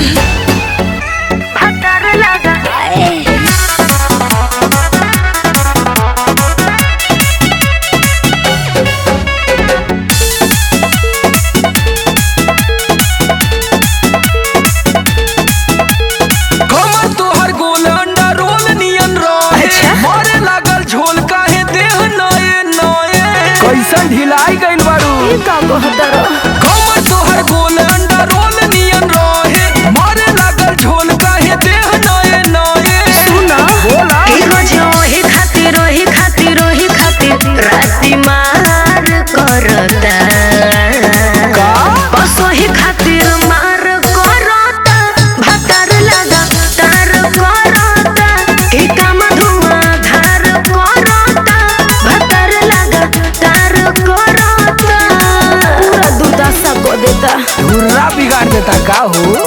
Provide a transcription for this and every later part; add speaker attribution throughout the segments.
Speaker 1: भतर लगा
Speaker 2: कमर तोहर गोल अंडा रोल नियन रहे
Speaker 1: अच्छा।
Speaker 2: मारे लागल झोल काहे देह नए नए कैसन ढिलाई गइल बारू
Speaker 1: ई का कहतर
Speaker 2: कमर तोहर गोल अंडा रोल नियन रहे मारे लागल झोल काहे देह नए नए
Speaker 1: सुना
Speaker 2: बोला
Speaker 1: ई रोज ओही खातिर ओही खातिर ओही खातिर राती मार करता
Speaker 2: का?
Speaker 1: बस ओही खातिर मार करता भतर लगा तार करता ई काम धुआं धार करता भतर लगा तार करता पूरा दुर्दशा को देता
Speaker 2: धुर्रा बिगाड़ देता का हो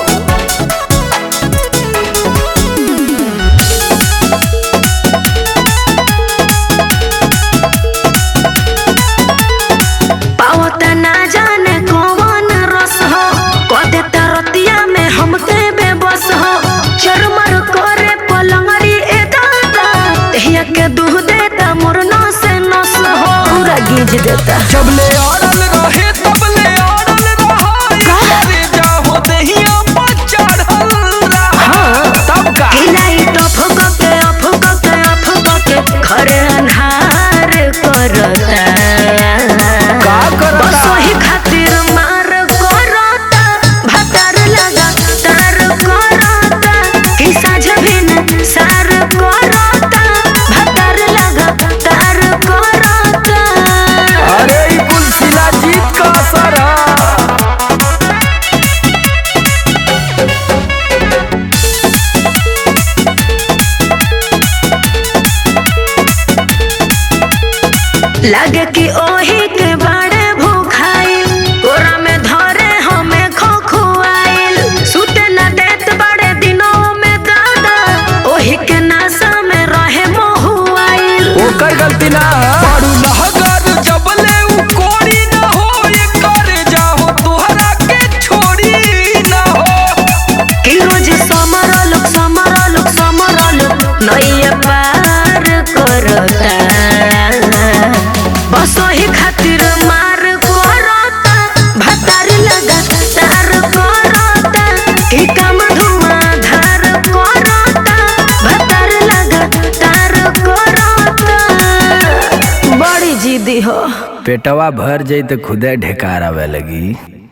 Speaker 1: पावता ना जाने कौन रस हो कदे तरतिया में हमके बेबस हो चरमर करे पलंगरी ए दादा तहिया के दूह देता मोर नस नस हो पूरा गीज देता
Speaker 2: जबले अड़ल रहे तबले अड़ल रहा करे जाहो दहिया पर चढ़ल रहा तब का
Speaker 1: हिलाई टफ के अफ के अफ के खरे अन्हार करता
Speaker 2: का करता?
Speaker 1: बस वही खातिर मार करता भतर लगा तार करता कि साझ बिन सार करता भतर लगा तार करता
Speaker 2: अरे ई कुल शिलाजीत का असर है
Speaker 1: लगे कि ओही के बड़े भूखाइल कोरा में धरे हमें खोखुआइल सुते न देत बड़े दिनों में दादा ओही के नासा में रहे मोहुआइल
Speaker 2: ओकर गलती ना बड़ू लहगर जबले उ कोड़ी ना हो ये करे जाहो तोहरा के छोड़ी ना हो
Speaker 1: कि रोज समरल समरल समरल नैया पार करता बस ओही खातिर मार करता भतार लगा तार करता कि काम धुआं धार करता भतार लगा तार करता बड़ी जिद्दी हो
Speaker 2: पेटवा भर जाई तो खुदे ढेकार आवे लगी